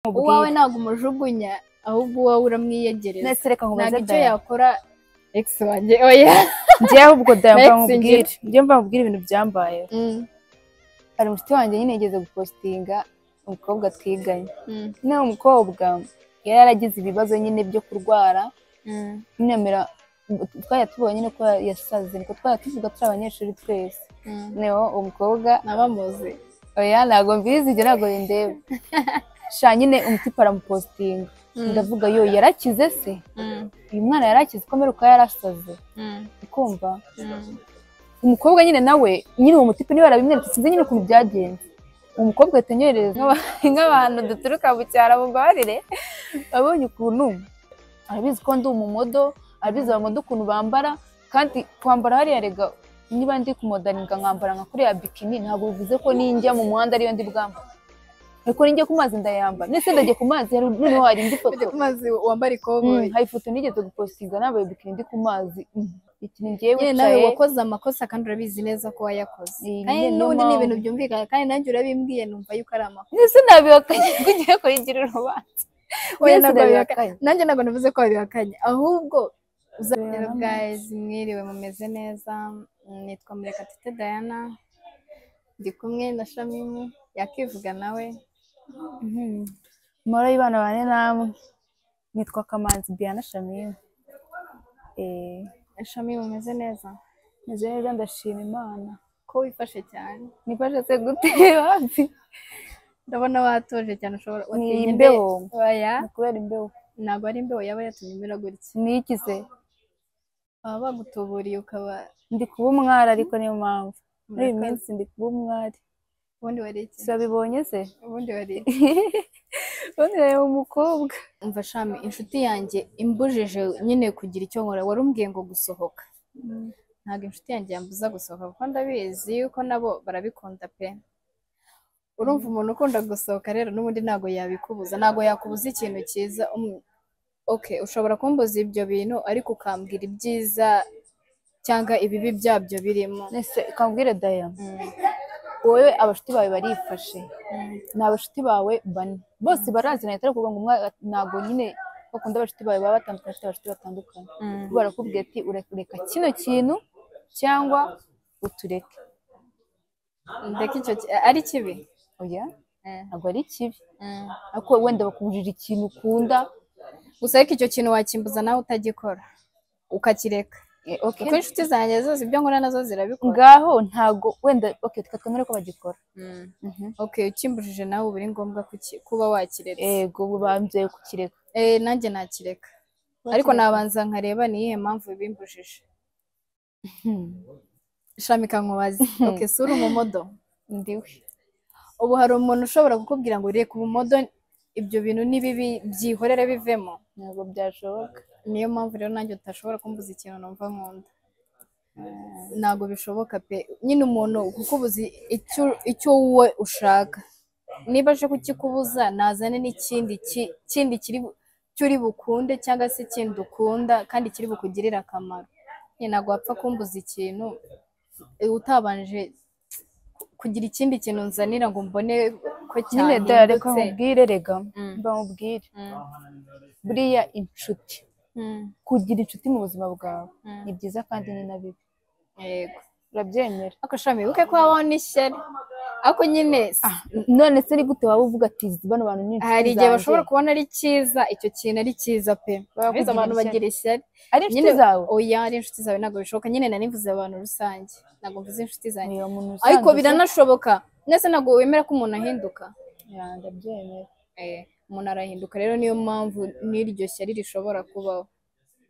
uwawe nkubwire ntabwo umujugunya ahubwo uwawe uramwiyegereza nese reka ntabwo nkubaze icyo daya yakora egisi wanjye oya njyewe ubwo daya mva Next nkubwire njyewe mva nkubwire ibintu byambayeho Mm, hari umushuti wanjye nyine yigeze gupositinga umukobwa twiganye mm, nyine uwo mukobwa yari yaragize ibibazo nyine byo kurwara mm. nyemera twajya tubonye nyine ko yasaze niko twajya tuvuga turi abanyeshuri twese noneho uwo mukobwa nabamuzi oya ntabwo mbizi ibyo ntabwo bindeba sha nyine umuti aramupositinga ndavuga yo yarakize se uyu mwana yarakize ko mperuka yarasaze ukumva umukobwa nyine nawe nyine uwo mutipe niba yarabimweretse sinzi nyine ukuntu byagenze uwo mukobwa ahita anyoherereza nk'aba- nk'abantu duturuka mu cyaro mubabarire abonye ukuntu arabizi ko ndi umumodo arabizi abamodo ukuntu bambara kandi kwambara hariya rega niba ndi kumodaninga nkambara nka kuriya bikini ntabwo bivuze ko ninjya mu muhanda ariyo ndi bwambara ariko ninjya ku mazi ndayambara ndetse ndajya ku mazi hari- noneho hari indi foto mazi wambara Mm, ikoboyi hari ifoto nigeze gupositinga nambaye bikini ndi ku mazi Mm, iki ni njyewe nyine nawe wicaye wakoze amakosa kandi urabizi neza ko wayakoze Iyi kandi nyine niyo n'ubundi ni mpamvu. ibintu byumvikana kandi nanjye urabimbwiye numva yuko ari amakosa ndetse nabihakanye ko ugiye kuyigira urubanza Oya, Mbese ntabwo ndabihakanye nanjye ntabwo navuze ko wabihakanye ahubwo uzabera guys mwiriwe mumeze neza nitwa Murekatete Diana ndi kumwe na Shamimu yakivuga nawe moro y'ibana bane namwe nitwa kamanzi biana shamim eh Shamimu umeze neza meze neza ndashima imana ko wifashe cyane nifashe se gute hafi ndabona watuje cyane ushobora Ni watinye imbe- imbeho. oya ni kubera imbeho ntabwo ari imbeho yaba yatumye umera gutya nikize baba bagutuburiye ukaba ndi kuba umwari ariko niyo mpamvu muri iyi Murakoze. minsi ndi kuba umwari ubundi wari iki si wabibonye se ubundi wari iki ubundi reba umukobwa umva shami inshuti yanjye imbujije nyine kugira icyo nkora wari umbwiye ngo gusohoka ntabwo inshuti yanjye yambuza gusohoka kuko ndabizi yuko nabo barabikunda pe urumva umuntu ukunda gusohoka rero n'ubundi ntabwo yabikubuza ntabwo yakubuza ikintu cyiza Um, okay ushobora kumbuza ibyo bintu ariko ukambwira ibyiza cyangwa ibibi byabyo birimo nese ukambwire daya Mm, wowe abashuti bawe barifashe mm. ni abashuti bawe bane bose barazi nahita ari ukuvuga ngo umwe ntabwo nyine bakunda abashuti bawe baba batandukanye bafite abashuti batandukanye Mm. barakubwira ati ureka kino kintu cyangwa utureke ndeka icyo ki- ari kibi oya Eh, ntabwo ari kibi mm. ariko wenda bakubwirira ikintu ukunda gusa ariko icyo kintu wakimbuza nawe utagikora ukakireka eh, okay. kuko inshuti zanjye zose ibyo nkora nazo zirabikora ngaho ntabwo wenda okay, reka twemere ko bagikora Mm. Mhm. okay ukimbujije nawe uba ari ngombwa kuki- kuba wakireka yego ubu bambwiye kukireka Eh, nanjye nakireka ariko nabanza nkareba ni iyihe mpamvu bimbujije Hmm. shamika nkubaze okay si uri umumodo ndiwe ubu hari umuntu ushobora kukubwira ngo reka ubumodo ibyo bintu ni bibi byihorere bivemo ntabwo byashoboka niyo mpamvu rero nanjye utashobora kumbuza ikintu numva nkunda ntabwo bishoboka pe nyine umuntu kukubuza icyo icyo wowe ushaka niba aje kukikubuza nazane n'ikindi ki- kindi kiri bu- cyo uri bukunde cyangwa se ikindi ukunda kandi kiri bukugirire akamaro nyine ntabwo wapfa kumbuza ikintu eh, utabanje kugira ikindi kintu nzanira ngo mbone ko nyine cyahindutse daya reka nkubwire rega Mm. mbamubwire Mm, buriya inshuti mm, kugira inshuti mu buzima bwawe mm. ni byiza kandi ni na bibi yego urabyemera ako shami wibuke ko habaho n'ishyari ariko nyine si- none se ni gute waba uvuga ati bano bantu ni inshuti hari igihe zanjye. bashobora kubona ari cyiza icyo kintu ari cyiza pe Barakugira biza abantu ishyari. bagira ishyari ari inshuti zawe oya ari inshuti zawe ntabwo bishoboka nyine nari mvuze abantu rusange ntabwo mvuze inshuti zanjye Oya, umuntu usanzwe ariko se- biranashoboka ndetse ntabwo wemera ko umuntu ahinduka Ya, ndabyemera Eh, umuntu arahinduka rero niyo mpamvu n'iryo shyari rishobora kubaho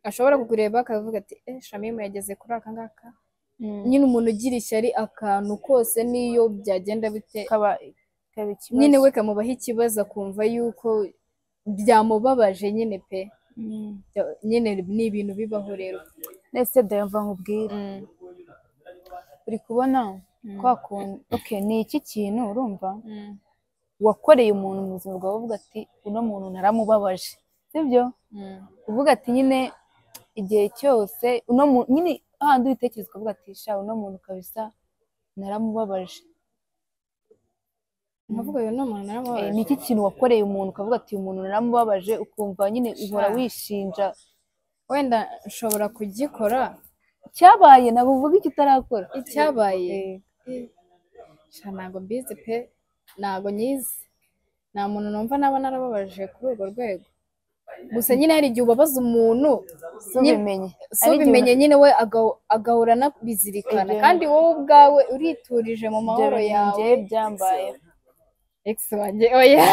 ashobora kukureba akavuga ati eh shamimu yageze kuri aka ngaka nyine umuntu ugira ishyari akantu kose niyo byagenda bite kaba kaba ikibazo nyine we kamubaho ikibazo akumva yuko byamubabaje nyine pe Mm. Bya- nyine ni ibintu bibaho rero nese daya mva nkubwire uri kubona kwa kuntu okay ni iki kintu urumva wakoreye umuntu mu buzima bwawe uvuga ati uno muntu naramubabaje sibyo uvuga ati nyine igihe cyose uno muntu nyine hahandi ubitekereza ukavuga ati sha uno muntu kabisa naramubabaje nkavuga ngo ni umuntu Eh, naramubabaje ni iki kintu wakoreye umuntu ukavuga ati uyu muntu naramubabaje ukumva nyine uhora Sha. wishinja wenda nshobora kugikora cyabaye ntabwo uvuga icyo utarakora icyabaye Eh, sha ntabwo mbizi pe ntabwo nyizi nta muntu numva naba narababaje kuri urwo rwego gusa nyine hari igihe ubabaza umuntu nyine- subimenye si ubimenye nyine we aga- agahora anabizirikana Ibyo- kandi wowe ubwawe uriturije mu mahoro yawe njyewe byambaye ex wanjye oya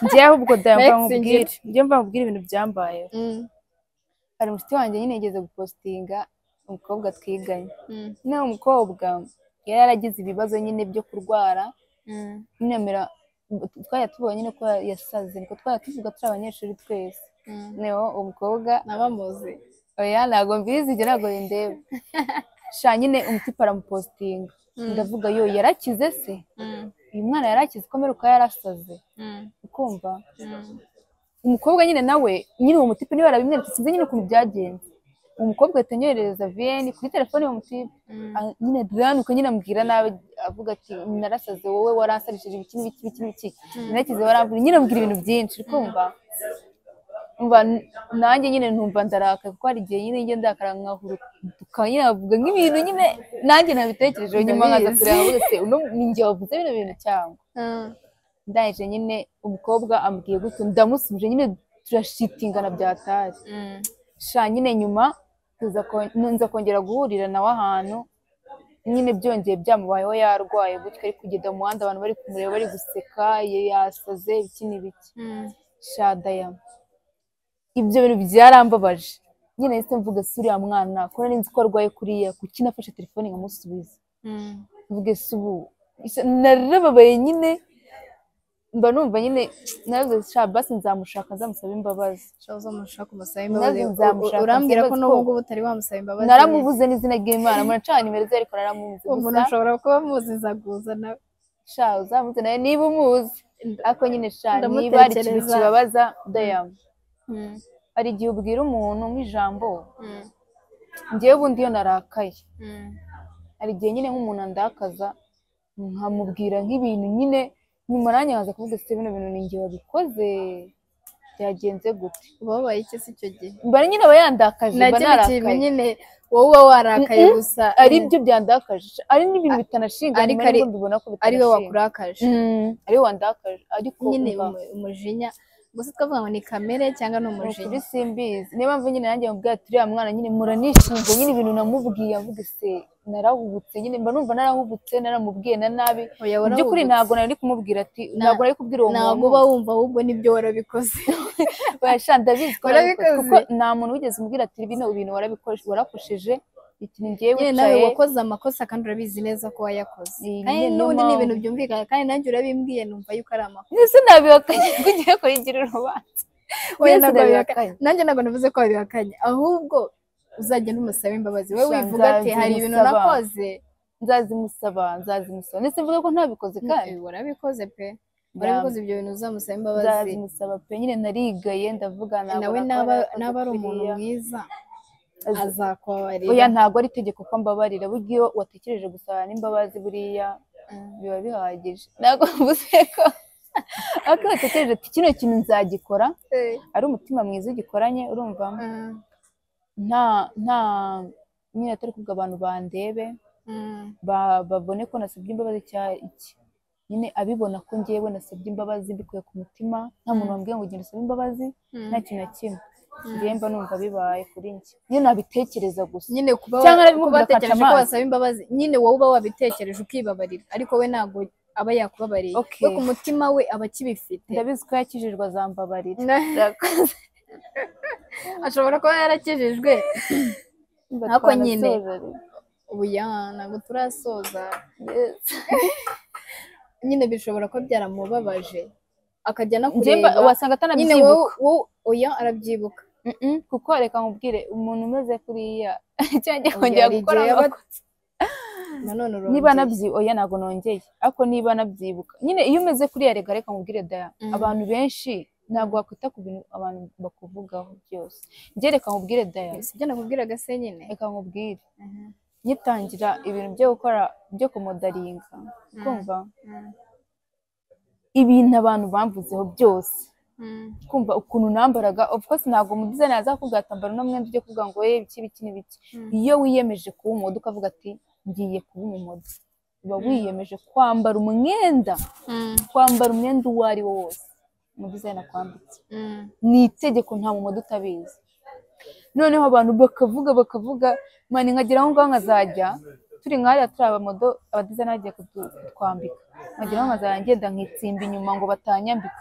njyewe ahubwo Next ndayamva nkubwire ngire. njyewe mva nkubwire ibintu byambaye hari umushuti wanjye nyine yigeze gupositinga umukobwa twiganye nyine uwo mukobwa yari yaragize ibibazo nyine byo kurwara nemera twajya tubona nyine ko yasaze niko twajya tuvuga turi abanyeshuri twese noneho uwo mukobwa nabamuzi oya ntabwo mbizi njye ntabwo bindeba sha nyine umutipe aramupositinga ndavuga yo yarakize se uyu mwana yarakize komeruka yarasaze ukumva umukobwa nyine nawe nyine uwo mutipe niba yarabimweretse sinzi nyine ukuntu byagenze uwo mukobwa ahita anyoherereza vn kuri telefone y'uwo mutipe Ah, nyine duranuka nyine ambwira nabi avuga ati narasaze wowe waransarishije ibiki n'ibiki n'ibiki n'ibiki narakize waramvura nyine ambwira ibintu byinshi uri kumva umva n- nanjye nyine ntumva ndarakaye kuko hari igihe nyine njye ndakara nkahurutuka nyine nkavuga nk'ibintu nyine nanjye nabitekerejeho nyuma nkaza Ndabizi. kureba avuga se uno ni njye wavuze bino bintu cyangwa ndangije nyine umukobwa ambwiye gutyo ndamusubije nyine turashitingana byataye sha nyine nyuma tuza ko- nza kongera guhurira nawe ahantu nyine byongeye byamubayeho yarwaye gutyo ari kugenda mu muhanda abantu bari kumureba bari guseka ye- yasaze ibiki n'ibiki sha dayama ibyo bintu byarambabaje nyine nahise mvuga se uriya mwana ko nari nzi ko arwaye kuriya kuki nafashe telefone nkamusubiza mvuge se ubu Ise- narababaye nyine mba numva nyine naravuze sha basi nzamushaka nzamusaba imbabazi shoza umushaka umusabe Naze imbabazi nzamushaka urambwira ko nsimbaze n'ubu ko- ngubu utari wamusaba imbabazi naramubuze n'izina ry'imana muracana nimero ze ariko naramubuze uwo muntu gusa ashobora kuba amuziza guza nawe sha uzamuze nawe niba umuzi ariko nyine sha niba hari ikintu Ndamutekereza. kibabaza dayamu hari igihe ubwira umuntu nk'ijambo ngewe ubundi iyo narakaye hari igihe nyine nk'umuntu andakaza nkamubwira nk'ibintu nyine nyuma nanjye nkaza kuvuga ese bino bintu ni njye wabikoze byagenze gute uba wabaye iki se icyo gihe mbara nyine aba yandakaje mba nacyo kintu narakaye nyine wowe uba warakaye gusa ari byo byandakaje ari n'ibintu bitanashinga Ariko nyuma nibwo ari- mbibona ko ari we bitanashinga wakurakaje ari we wandakaje ariko nyine umva, umu- umujinya gusa twavuga ngo ni kamere cyangwa ni ni ukuri umujinya simbizi niyo mpamvu nyine nanjye mubwira ati uriya mwana nyine muranishinze nyine ibintu namubwiye avuga se narahubutse nyine mba numva narahubutse naramubwiye na nabi Oya, mu by'ukuri warahubutse. ntabwo nari kumubwira ati ntabwo nari kubwira uwo ntabwo muntu uba wumva ahubwo nibyo warabikoze Oya, ndabizi ko narabikoze Warabikoze. kuko nta muntu wigeze umubwira ati bino bintu warabikoze warakojeje iki ni njyewe nyine nawe wicaye wakoze amakosa kandi urabizi neza ko wayakoze Iyi kandi niyo n'ubundi ni mpamvu. ibintu byumvikana kandi nanjye urabimbwiye numva yuko ari amakosa ese nabihakanye ko ugiye kuyigira urubanza Mbese Oya, ntabwo ndabihakanye. wabihakanye. nanjye ntabwo navuze ko wabihakanye ahubwo uzagenda umusaba imbabazi wowe Sha, wivuga ati hari ibintu nzazimusaba." nakoze nzazimusaba nzazimusaba ndetse mvuga ko ntabikoze kandi Eh, warabikoze pe warabikoze nzazimusaba ibyo bintu uzamusaba imbabazi pe nyine narigaye ndavuga ntabwo nawe nakora, naba nakoze naba ari umuntu kuriya. mwiza Azi- azakubabarira oya ntabwo ari itegeko ko mbabarira burya iyo watekereje gusaba n'imbabazi buriya biba bihagije ntabwo mvuze ko ariko iyo watekereje ati kino kintu nzagikora Eh, ari umutima mwiza ugikoranye urumva mm, nta nta nyine atari kubwa abantu bandebe mm. ba- babone ko nasabye imbabazi cya iki nyine abibona ko ngewe nasabye imbabazi mbikuye ku mutima nta muntu wambwiye ngo ugenda usabe imbabazi nta kintu na kimwe ngewe mba numva bibaye kuri njye nyine nabitekereza gusa nyine kuba Cyangwa wa- kuba arabimubwira watekereje ko akaca wasaba imbabazi nyine wowe uba wabitekereje ukibabarira ariko we ntabwo aba yakubabariye Okay. we ku mutima we aba akibifite ndabizi ko yakijijwe azambabarira Na- ashobora kuba yarakijijwe Ariko nyine. ubu ya ntabwo turasoza nyine bishobora kuba byaramubabaje akajya no kureba wasanga nyine wowe atanabyibuka wowe oya arabyibuka Mm-mm, kuko reka nkubwire umuntu umeze kuriya cyangwa Oya, kongera hari gukora igihe aba- amakosa nanone niba urongera nabyibuka oya ntabwo nongeye ariko niba nabyibuka nyine iyo umeze kuriya reka reka nkubwire daya Mm. abantu benshi ntabwo wakwita ku bintu abantu bakuvugaho byose njye reka nkubwire daya si ibyo nakubwiraga se nyine reka nkubwire nyitangira ibintu byo gukora byo kumodaringa kumva ibintu abantu bamvuzeho byose kumva ukuntu nambaraga of course ntabwo umudizayini yaza kukubwira ati ambara uno mwenda ujye kuvuga ngo ye ibiki biki n'ibiki Mm. iyo wiyemeje kuba umudu ukavuga ati ngiye kuba umumodo uba wiyemeje kwambara umwenda kwambara umwenda uwo ari wo wose umudizayini akwambitse ni itegeko nta mumodo utabizi noneho abantu bakavuga bakavuga mani nkagera aho ngaho nkazajya turi nkahariya turi abamodo abadizayini bagiye kudu- kutwambika nkagera aho nkazajya ngenda nkitsimba inyuma ngo batanyambika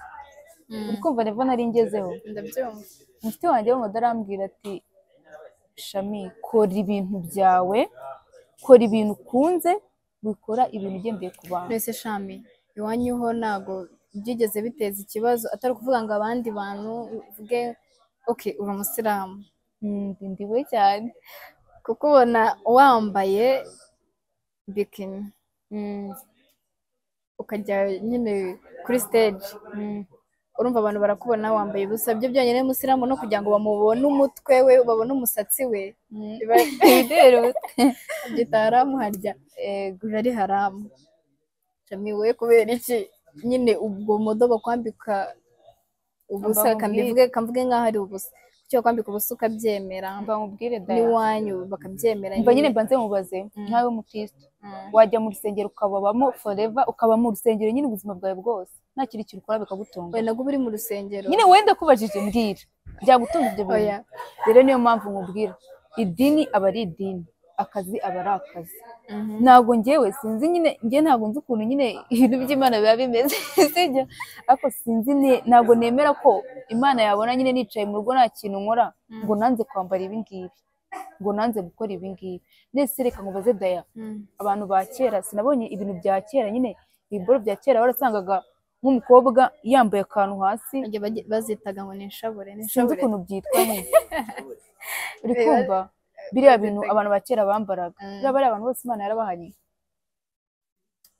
uri kumva revo nari ngezeho ndabyumva muti wanjye w'umumodo arambwira ati shami kora ibintu byawe kora ibintu ukunze wikora ibintu ugendeye ku bantu mbese shami iwanyu ho ntabwo byigeze biteza ikibazo atari ukuvuga ngo abandi bantu uvuge ok uri umusilamu Mm, ndi- ndiwe cyane kuko ubona wambaye bikini Mm, ukajya nyine kuri stage mm, urumva abantu barakubona wambaye ubusa byo byonyine musilamu no kugira ngo bamubone umutwe we babone umusatsi we mm. biba- Ibideruka. byita haramu harya Ego. biba ari haramu shami we kubera iki nyine ubwo bumodo bakwambika ubusa Ambaho kambivuge kamvuge nk'aho ari ubusa kuki bakwambika ubusa ukabyemera mbamubwire daya n'iwanyu bakabyemera mba nyine mbanze mubaze nkawe mukristo wajya mu rusengero ukababamo forever ukabamo urusengero nyine ubuzima bwawe bwose nta kindi kintu ukora bikagutunga we nabwo uba uri mu rusengero nyine wenda kubajije mbwira byagutunga ibyo bintu Oya. rero niyo mpamvu nkubwira idini aba ari idini akazi aba ari akazi Mhm. ntabwo ngewe sinzi nyine njye ntabwo nzi ukuntu nyine ibintu by'imana biba bimeze sijya ariko sinzi ne- ntabwo nemera ko imana yabona nyine nicaye mu rugo nta kintu nkora ngo nanze kwambara ibi ngibi ngo nanze gukora ibi ngibi nese reka nkubaze daya Mm. abantu ba kera sinabonye ibintu bya kera nyine ibiboro bya kera warasangaga nk'umukobwa yambaye akantu hasi Bajya bagi- bazitaga ngo ni inshabure ni sinzi inshabure ukuntu byitwa nyine uri kumva biriya bintu abantu ba kera bambaraga Mm. biriya bariya abantu bose imana yarabahaye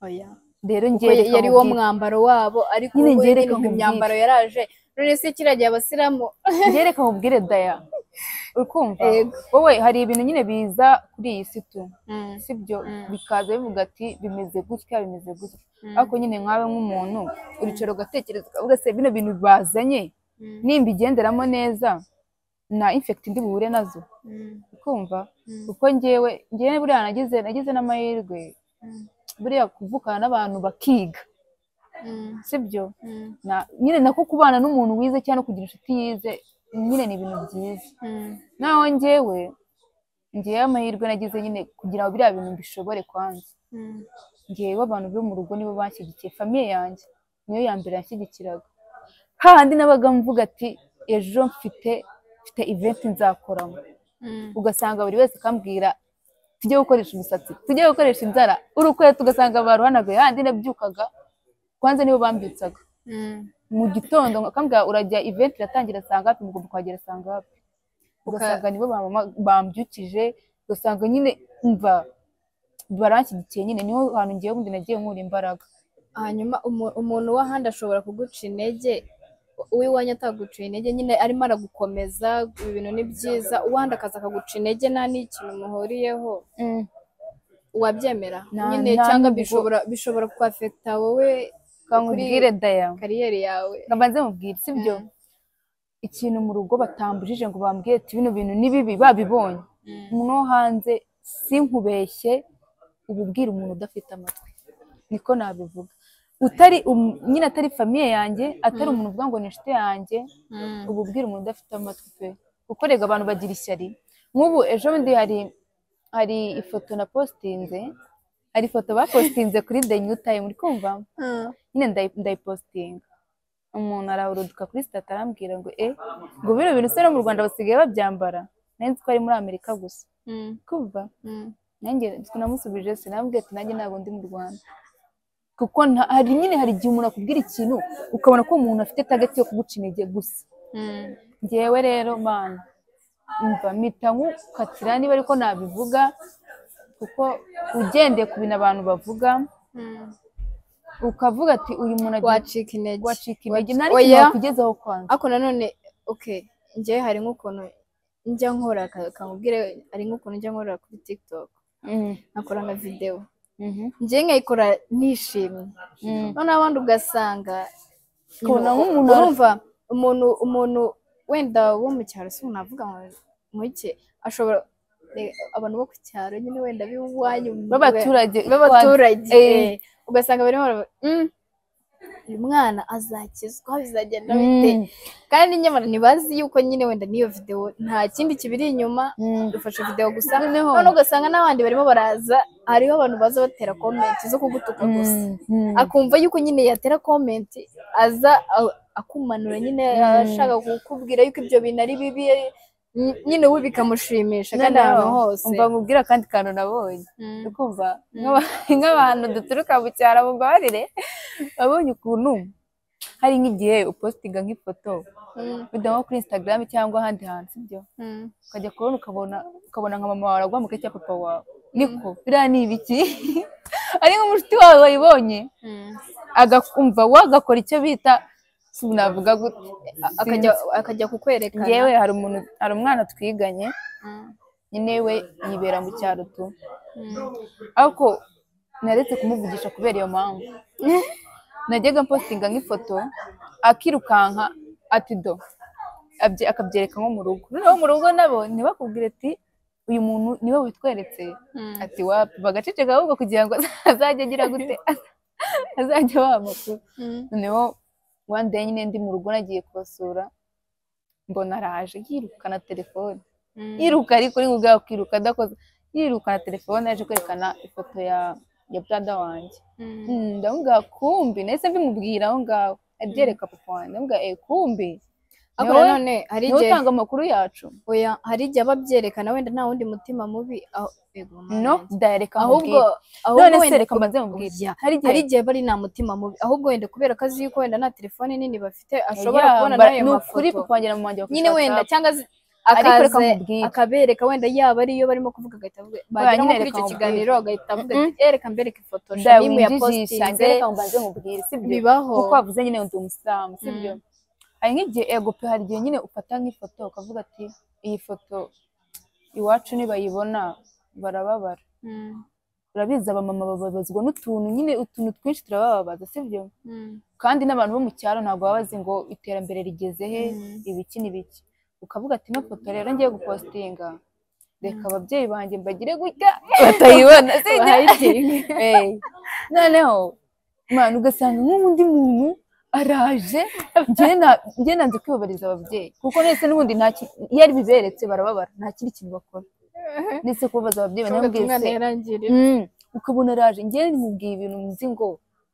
oya rero Kuko ngewe ya- reka yari wo nkubwire. mwambaro wabo ariko Nyine ubu njye reka nyine nkubwire. imyambaro yaraje none se kiriya gihe abasilamu njye reka nkubwire daya uri kumva Yego. wowe hari ibintu nyine biza kuri iyi si tu Mm. sibyo Mm. bikaza bivuga ati bimeze gutya bimeze gutya ariko nyine nkawe nk'umuntu uricara ugatekereza ukavuga se bino bintu bazanye Mm. nimbigenderamo neza na infekiti ndi buhure nazo Mm. ukumva Mm. kuko njyewe njyewe buriya nagize nagize n'amahirwe Mm. buriya kuvukana n'abantu bakiga Mm. sibyo Mm. Na- nyine nako kubana n'umuntu wize cyangwa kugira inshuti yize nyine ni ibintu byiza Mm. naho njyewe ngewe amahirwe nagize nyine kugira ngo biriya bintu mbishobore kwanza Mm. ngewe abantu bo mu rugo nibo banshyigikiye famiye yanjye niyo ya mbere yanshyigikiraga hahandi nabaga mvuga ati ejo mfite mfite iventi nzakoramo Mm. ugasanga buri wese akambwira tujye gukoresha umusatsi tujye gukoresha inzara urukweto ugasanga baruhanaguye hahandi nabyukaga kwanza nibo bambitsaga Mm. mu gitondo akambwira urajya iventi iratangira saa ngapi mugomba kuhagera saa ngapi ugasanga nibo bamama- bambyukije ugasanga nyine mva baranshyigikiye nyine niho hantu ngewe ubundi nagiye nkura imbaraga hanyuma umu- umuntu w'ahandi ashobora kuguca intege uw'iwanyu ataguciye intege nyine arimo aragukomeza ibi bintu ni byiza uwahandi akaza akaguca intege nta n'ikintu muhuriyeho wabyemera Nta- nyine nta cyangwa nubwo- bishobora bishobora kwafekita wowe kankubwire daya kariyeri yawe Ngo mbanze mubwire sibyo ikintu mu rugo batambujije ngo bambwiye ati bino bintu ni bibi babibonye umuntu wo hanze sinkubeshye uba ubwira umuntu udafite amatwi niko nabivuga utari um- nyine atari famiye yanjye atari umuntu uvuga ngo ni inshuti yanjye uba ubwira umuntu udafite amatwi pe kuko rega abantu bagira ishyari nk'ubu ejo bundi hari hari ifoto na postinze hari ifoto bapostinze kuri the new time uri kumva nyine ndayi- ndayipositinga umuntu arahuruduka kuri sitati arambwira ngo e ngo bino bintu se no mu rwanda basigaye babyambara nanjye nzi ko ari muri amerika gusa kumva nanjye nzi ko namusubije sinambwiye ati nanjye ntabwo ndi mu rwanda kuko nta- hari nyine hari igihe umuntu akubwira ikintu ukabona ko uwo muntu afite tageti yo kuguca intege gusa ngewe rero mana umva mpita nkukatira niba ariko nabivuga kuko ugendeye ku bintu abantu bavuga ukavuga ati uyu muntu agiye wacika intege wacika intege Waci- nta Oya. n'ikintu wakugezeho kwanza ariko nanone oke njyewe hari nk'ukuntu njya nkora ka- kamubwire hari nk'ukuntu njya nkora kuri tiktok nkakora nka videwo njye nkayikora nishimye noneho abandi ugasanga Ukabona nyuma- nk'umuntu urumva umuntu umuntu wenda wo mu cyaro si navuga ngo muke ashobora eh, abantu bo ku cyaro nyine wenda b'iwanyu b'abaturage b'abaturage Eh. eh, ugasanga barimo baravuga, "Mm, uyu mwana azakizwa bizagenda bite Mm. kandi nyamara ntibazi yuko nyine wenda n'iyo videwo nta kindi kibiri inyuma Mm. dufashe videwo gusa Noneho- none ugasanga n'abandi barimo baraza hariho abantu baza batera komenti zo kugutuka gusa Mm. akumva yuko nyine yatera komenti aza a- akumanura nyine ashaka kukubwira yuko ibyo bintu ari bibi ny- nyine we bikamushimisha kandi ahantu Noneho, hose umva nkubwira akandi kantu nabonye Mm. ukumva nk'aba- nk'abantu duturuka mu cyaro mubabarire wabonye ukuntu hari nk'igihe upositinga nk'ifoto Mm, wenda nko kuri instagram cyangwa ahandi hantu sibyo mm. ukajya kubona ukabona ukabona nka mama wawe agwa mu kazi papa wawe niko biriya ni ibiki ari nk'umushuti wawe wayibonye Mm. agakumva wagakora icyo bita sinavuga gute akajya akajya akajya kukwerekana ngewe hari umuntu hari umwana twiganye Mm, nyine we yibera mu cyaro tu mm. ariko naretse kumuvugisha kubera iyo mpamvu najyaga mpostinga nk'ifoto akirukanka ati do abye- akabyereka nko mu rugo noneho mu rugo nabo ntibakubwire ati uyu muntu niwe witweretse Mm. ati wapi bagaceceka ahubwo kugira ngo azajya agira gute azajya abaha amakuru Mm. noneho one day nyine ndi mu rugo nagiye kubasura mbona araje yirukana telefone Mm. yiruka ariko uri ubwawe ukiruka adakoze yirukana telefone yaje kwerekana ifoto ya ya brada wanjye Mm. Mm, ndamubwira kumbi nahise mbimubwira aho ngaho abyereka papa wanjye ndamubwira eh kumbi ariko niwe- nanone hari niwe igihe utanga amakuru yacu oya hari igihe aba abyerekana wenda nta wundi mutima mubi aho- Ego, mama no yanjye. dayareka ahubwo none ahubwo se wenda reka mbanze mubwire Oya, hari igihe hari igihe bari nta mutima mubi ahubwo wenda kubera ko azi yuko wenda nta telefone nini bafite ashobora Yeah, kubona but n'ayo ni ukuri mafoto papa wanjye na mama wanjye nyine bafashe wenda WhatsApp. cyangwa azi- Ariko reka akaze nkubwire. akabereka wenda yaba ariyo barimo kuvuga agahita avuga bagera nyine nko reka kuri icyo nkubwire. kiganiro agahita avuga ati "Eh, reka mbereke ifoto dawe shamimu ya winjirisha njye postinze reka mbanze mubwire sibyo bibaho kuko wavuze nyine ndi umusilamu sibyo hari nk'igihe ego pe hari igihe nyine ufata nk'ifoto ukavuga ati iyi foto iwacu nibayibona barababara Mm, urabizi abamama bababazwa n'utuntu nyine utuntu twinshi turabababaza sibyo mm, kandi n'abantu bo mu cyaro ntabwo baba bazi ngo iterambere rigeze he Mm. ibiki n'ibiki ukavuga ati ino foto rero ngiye gupostinga reka ababyeyi banjye mbagire gutya batayibona sibyo bahayitinge. Eh, noneho mwana ugasanga nk'undi muntu araje njye na- njye nanze kwibabariza ababyeyi kuko ndetse n'ubundi nta ki- iyo ari biberetse barababara nta kindi kintu bakora ndetse kubabaza ababyeyi Uvuga ati, banamubwiye "Umwana se yarangirira." Mm, ukabona araje njye nimubwiye ibintu nzi ngo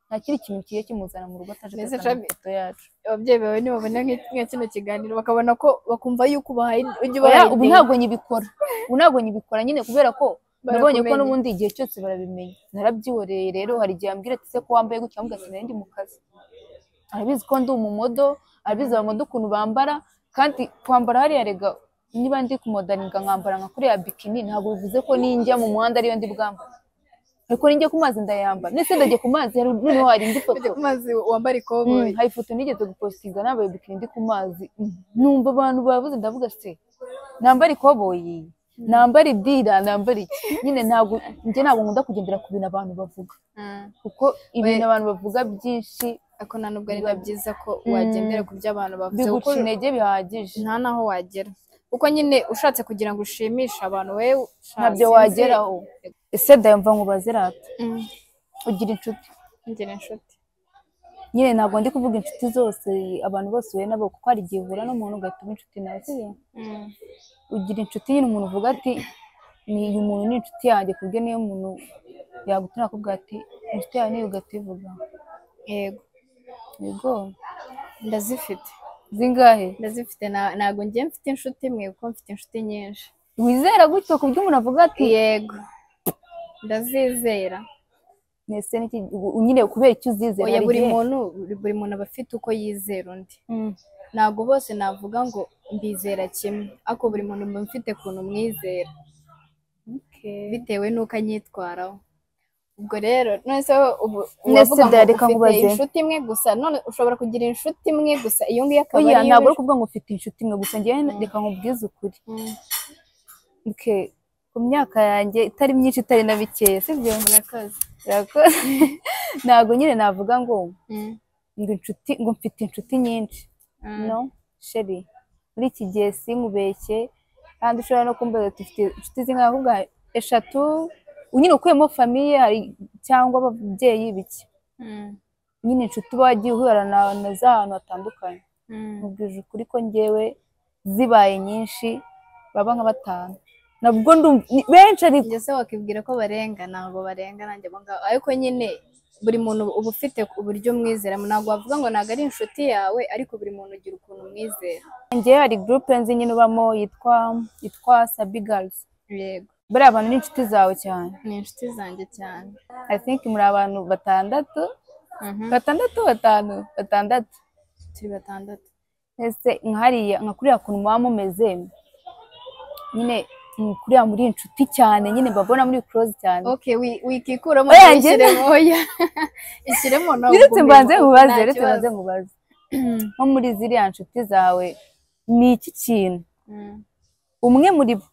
nta kindi kintu kigiye kimuzana mu rugo ataje Mbese kwerekana Shami- ifoto yacu ababyeyi bawe nibabona nk'iki- nka kino kiganiro bakabona ko bakumva yuko ubahaye Oya, ujya ubahaye ubu ideni. ntabwo nyibikora ubu ntabwo nyibikora nyine kubera ko nabonye ko Barakumenya. n'ubundi igihe cyose barabimenya narabyiboreye rero hari igihe ambwira ati se ko wambaye gutya mbwa ati nari ndi mu kazi arabizi ko ndi umumodo arabizi abamodo ukuntu bambara kandi kwambara hariya rega niba ndi kumodaringa nkambara nka kuriya bikini ntabwo bivuze ko ninjya mu muhanda ariyo ndi bwambare ariko ninjya ku mazi ndayambara ndetse ndajya ku mazi hari- noneho hari indi foto mazi wambara ikoboyi Mm, hari ifoto nigeze gupositinga nambaye bikini ndi ku mazi Mm, numva abantu bavuze ndavuga se nambara ikoboyi nambara idira nambara iki nyine ntabwo njye ntabwo nkunda kugendera ku bintu abantu bavuga Mm. kuko ibintu abantu bavuga byinshi ariko nta nubwo biba byiza ko wagendera ku byo abantu bavuze kuko biguca intege bihagije nta n'aho wagera kuko nyine ushatse kugira ngo ushimishe abantu wowe ushatse ntabyo inzi- wageraho ese dayumva nkubaze rata Mm, ugira inshuti ngira inshuti nyine ntabwo ndi kuvuga inshuti zose abantu bose uhuye nabo kuko hari igihe uhura n'umuntu ugatuma inshuti nawe sibyo? Mm, ugira inshuti nyine umuntu uvuga ati ni uyu muntu ni inshuti yanjye ku buryo niyo muntu yagutura akubwira ati inshuti yawe niyo ugativuga yego yego ndazifite zingahe ndazifite na- ntabwo ngiye mfite inshuti imwe kuko mfite inshuti nyinshi wizera gutyo ku buryo umuntu avuga ati yego ndazizera nese n'iki nyine kubera icyo uzizera oya hari buri igihe- muntu buri muntu aba afite uko yizera undi Mm. ntabwo bose navuga ngo mbizera kimwe ariko buri muntu mba mfite ukuntu mwizera bitewe n'uko anyitwaraho ubwo rero none se wowe ubu Nese uravuga ngo dareka nkubaze. ufite inshuti imwe gusa none ushobora kugira inshuti imwe gusa iyo ngiyo akaba oya ari ntabwo iyo uri kuvuga ngo ufite inshuti imwe gusa ngewe reka nkubwize ukuri Mm, Okay. ku myaka yanjye itari myinshi itari na bikeya sibyo murakoze Urakoze. ntabwo nyine navuga ngo Mm. ngo inshuti ngo mfite inshuti nyinshi Mm. no sheri muri iki gihe simubeshye kandi ushobora no kumbaza uti ufite inshuti zingana ahubwo hari eshatu nyine ukuyemo famiye hari cyangwa ababyeyi bike Mm. nyine inshuti uba wagiye uhura na na z'ahantu hatandukanye Mm. mubwije ukuri ko ngewe zibaye nyinshi baba nka batanu nabwo ndumva ni benshi ariko Njye se wakibwira ko barenga ntabwo barenga nanjye abo ngabo ariko nyine buri muntu uba ufite uburyo umwizera ntabwo wavuga ngo ntabwo ari inshuti yawe ariko buri muntu ugira ukuntu umwizera njyewe hari gurupe nzi nyine ubamo yitwa yitwa sabi garuzi yego bariya bantu ni inshuti zawe cyane ni inshuti zanjye cyane i think muri abantu batandatu Mhm. batandatu batanu batandatu turi batandatu ese nkahariya nka kuriya kuntu muba mumeze nyine mm, kuriya muri inshuti cyane nyine mbabona muri close cyane ok wi- wikikuramo Oya, njye- ishyiremo oya ishyiremo ntabwo Ndetse mbanze ugomba- nkubaze nta ndetse mbanze kibazo. nkubaze nko muri ziriya nshuti zawe ni iki kintu Mm, umwe muri bo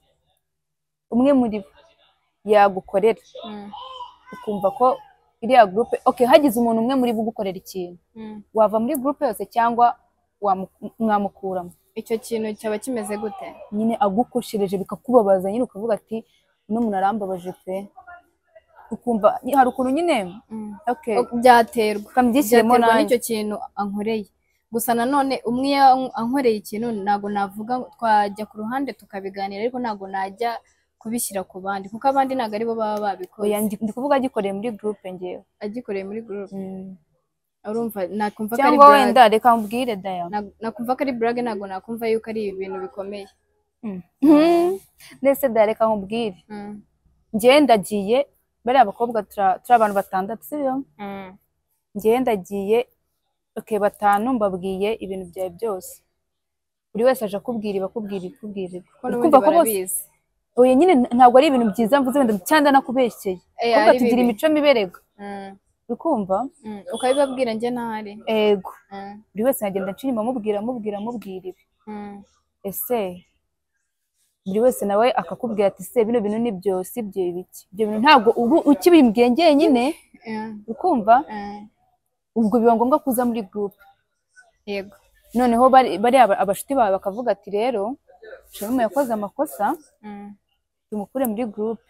umwe muri bo yagukorera mm, ukumva ko iriya gurupe ok hagize umuntu umwe muri bo ugukorera ikintu mm. wava muri gurupe yose cyangwa wamu- mwamukuramo icyo kintu cyaba kimeze gute nyine agukoshereje bikakubabaza nyine ukavuga ati uno muntu arambabaje pe ukumva ny- hari ukuntu nyine Mm. ok byaterwa ukabyishyiremo byaterwa nanjye n'icyo kintu ankoreye gusa nanone umwe iyo an- ankoreye ikintu ntabwo navuga ngo twajya ku ruhande tukabiganira ariko ntabwo najya kubishyira ku bandi kuko abandi ntabwo aribo baba oya babikoze ndi ndi kuvuga agikoreye muri gurupe ngewe agikoreye muri gurupe Mm. urumva nakumva ko ari cyangwa burage wenda reka mbwire daya Na- nakumva ko ari burage ntabwo nakumva yuko ari ibintu bikomeye Mhm. ndetse daya reka nkubwire Mm. njyewe ndagiye bariya abakobwa tura- turi abantu batandatu sibyo Mm. njyewe ndagiye oke batanu mbabwiye ibintu byawe byose buri wese aje akubwira ibakubwira ikubwira ko n'ubundi kumva ko bose barabizi oya nyine ntabwo ari ibintu byiza mvuze wenda cyangwa nakubeshyeye Eh, kumva ari tugira bibi. imico miberega Mm. ukumva Mm. ukabibabwira njye ntahari ego Mm. buri wese yagenda nshya inyuma amubwira amubwira amubwira ibi Mm. ese buri wese nawe akakubwira ati se bino bintu ni byo si byo ibiki ibyo bintu ntabwo ubu ukibimbwiye njyenyine Mm. ukumva Mm. ubwo biba ngombwa kuza muri gurupe yego noneho bari- bariya aba- abashuti bawe bakavuga ati rero sharumu yakoze amakosa Mm. tumukure muri gurupe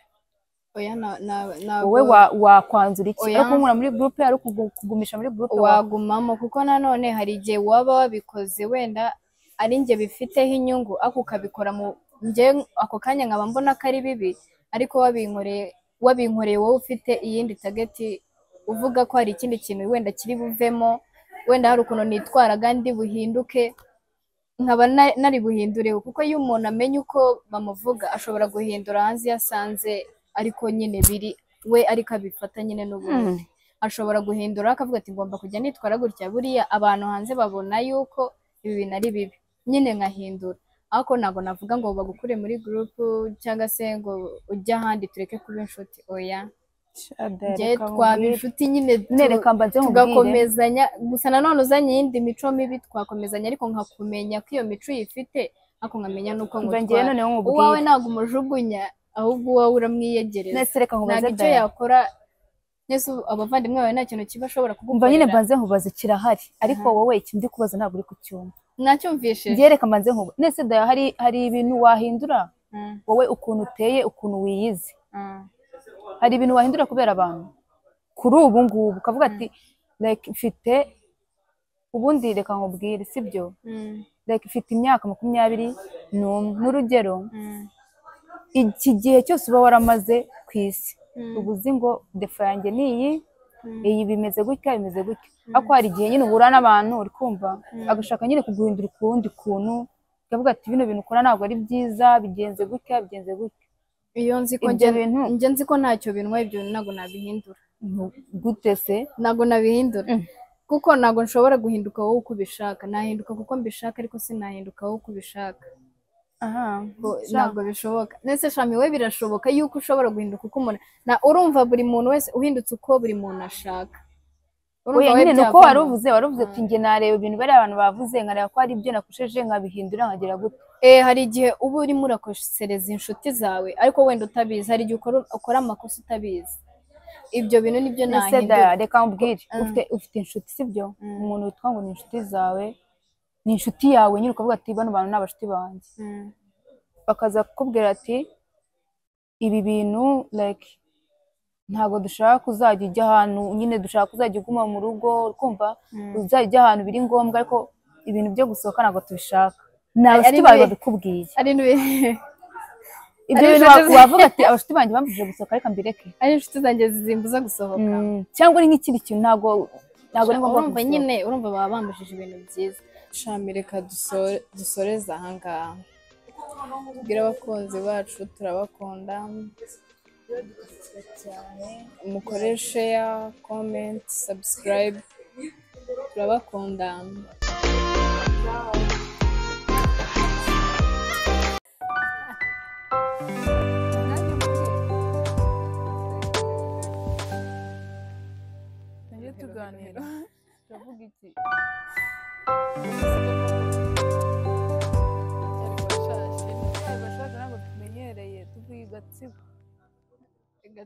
oya na- na- ntabwo- wowe wa- wakwanzura iki Oya. ari kumura muri gurupe ari ukugu- kugumisha muri gurupe wa- wagumamo kuko nanone hari igihe waba wabikoze wenda ari njye bifiteho inyungu ako ukabikora mu njye ako kanya nkaba mbona ko ari bibi ariko wabinkoreye wabinkoreye wowe ufite iyindi tageti uvuga ko hari ikindi kintu wenda kiri buvemo wenda hari ukuntu nitwara kandi buhinduke nkaba na- nari buhindureho kuko iyo umuntu amenya uko bamuvuga ashobora guhindura hanze iyo asanze ariko nyine biri we ariko abifata nyine n'ubundi Hmm. ashobora guhindura akavuga ati ngomba kujya nitwara gutya buriya abantu hanze babona yuko ibi bintu ari bibi nyine nkahindura ariko ntabwo navuga ngo bagukure muri gurupu cyangwa se ngo ujye ahandi tureke kuba inshuti oya Sha, daya, njye reka twaba nkubwire. inshuti nyine tu- None reka mbanze nkubwire. tugakomezanya gusa nanone uzanye iyindi mico mibi twakomezanya ariko nkakumenya ko iyo mico uyifite ariko nkamenya n'uko Umva njyewe ngutwara noneho uwawe nkubwire ntabwo umujugunya ahubwo uwawe uramwiyegereza nese reka ntabwo nkubaze icyo daya yakora mbese ubu abavandimwe bawe nta kintu kiba ashobora umva nyine kugukorera mbanze nkubaze kirahari ariko wowe icyo ndi kubaza ntabwo uri kucyumva nacyumvishe njyewe reka mbanze nkubaze nese daya hari hari ibintu wahindura Mm, wowe ukuntu uteye ukuntu wiyizi mm, hari ibintu wahindura kubera abantu kuri ubu ngubu ukavuga ati like mfite ubundi reka nkubwire sibyo mm, like mfite imyaka makumyabiri n'umwe n'urugero mm, iki gihe cyose uba waramaze ku isi Mm. uba uzi ngo defa yanjye ni iyi Mm. iyi bimeze gutya bimeze gutya ariko hari igihe nyine uhura n'abantu uri kumva agashaka nyine kuguhindura ukundi kuntu ukavuga ati bino bintu ukora ntabwo ari byiza bigenze gutya bigenze gutya iyo nzi ko Ibyo njye bintu- njye nzi ko ntacyo binwa ibyo ntabwo nabihindura Nu- gute se ntabwo nabihindura Mm. kuko ntabwo nshobora guhinduka wowe uko ubishaka nahinduka kuko mbishaka ariko sinahinduka wowe uko ubishaka aha Ngo sha. ntabwo bishoboka ndetse shami we birashoboka yuko ushobora guhinduka uko umuntu na urumva buri muntu wese uhindutse uko buri muntu ashaka Urumva oya we nyine ni uko byavamo. wari uvuze wari uvuze ati njye nareba ibintu bariya abantu bavuze nkareba ko hari ibyo nakusheje nkabihindura nkagira gutya Eh, hari igihe uba urimo urakosereza inshuti zawe ariko wenda utabizi hari igihe ukora, ukora amakosa utabizi ibyo bintu nibyo ese nahindura da reka mbwire Mm. ufite ufite inshuti sibyo Mm. umuntu witwa ngo ni inshuti zawe ni inshuti yawe nyine ukavuga ati bano bantu ni abashuti banjye Mm, bakaza kukubwira ati ibi bintu like ntabwo dushaka kuzajya ujya ahantu nyine dushaka kuzajya uguma mu rugo kumva mm. uzajya ujya ahantu biri ngombwa ariko ibintu byo gusohoka ntabwo tubishaka ni abashuti ari bawe bibi. babikubwiye ari inbi- ibyo Ari bintu inshuti ze- wavuga ati abashuti banjye bambujije gusohoka reka mbireke ari inshuti zanjye zimbuza gusohoka Mm, cyangwa ni nk'ikindi kintu ntabwo ntabwo ari ngombwa urumva gusohoka. nyine urumva baba bambujije ibintu byiza shami reka duso- dusoreze ahangaha tubwire abakunzi bacu turabakunda mukore sheya komenti sabusikarayibe turabakunda Tujye tuganira turavuga iki Cyari bashaje ntabwo tumenyereye tuvuye i gatsibo